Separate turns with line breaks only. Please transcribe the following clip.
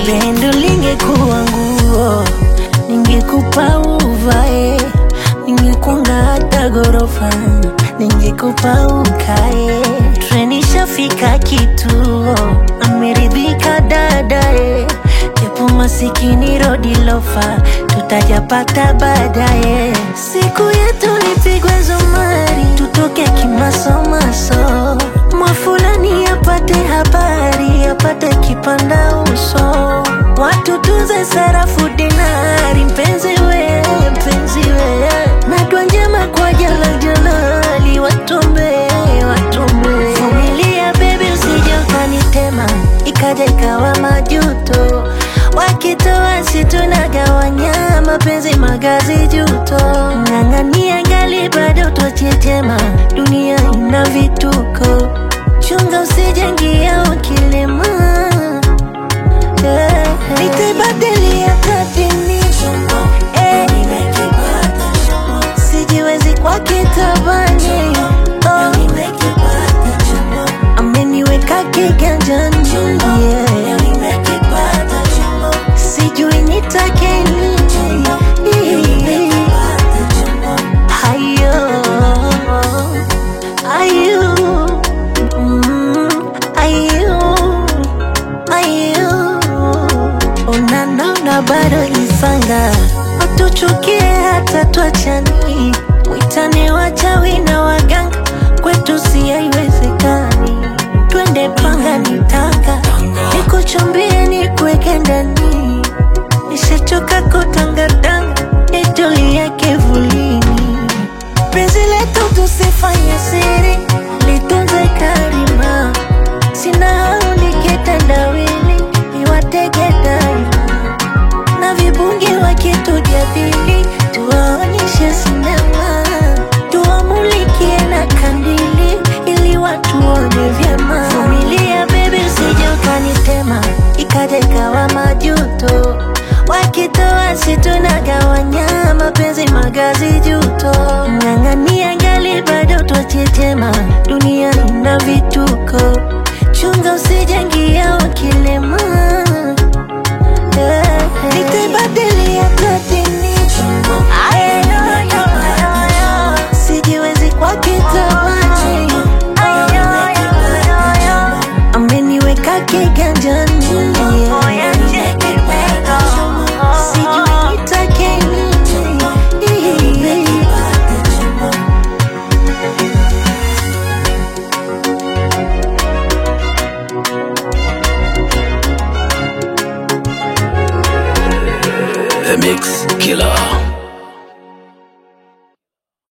Pendo lingekuwa nguo, ningekupa uvae, ningekunga hata ghorofa, ningekupa ukae. Treni shafika kituo, ameridhika dadae, japo masikini rodi lofa, tutajapata baadaye. Siku yetu lipigwe zumari, tutoke kimasomaso, mwafulani apate habari, apate kipanda uso, watu tunze sarafu dinari, mpenzi we, mpenzi we, na dua njema kwa jala jalali, watombe, watombe. Vumilia baby, usije ukanitema, ikaja ikawa majuto, wakitoa si tunagawanya, mapenzi magazi juto, ng'ang'ania ngali bado twachechema, dunia ina vituko, chunga usijengia ukilema yeah. Nitaibadilia kadini eh. Sijiwezi kwa kitabani oh. Ameniweka kiganjani yeah. Sijui nitake nini Hayo Ayo mm, Ayo Ayo Unanona bado isanga Watuchukie hata tuachani Mwitane wachawi na waganga Kwetu si haiwezekani Twende panga nitanga Nikuchumbie nikuweke ndani Nishachoka kutangatanga Nitulie kivulini Penzi letu tusifanye siri Litunze karima Sina hau nikitendawili Niwatege daima Na vibungi wakitujadili Tuwaonyeshe sinema Tuwamulikie na kandili Ili watu waone vyema Vumilia baby usije ukanitema Ikaja ikawa majuto Wakitoa si tunagawanya Mapenzi magazi juto Ng'ang'ania ngali bado twachechema Dunia ina vituko Chunga usijengia ukilema yeah. Nitaibadilia kadini Sijiwezi kwa kitabani Ameniweka kiganjani yeah. Sijui nitake nini
The Mix Killer.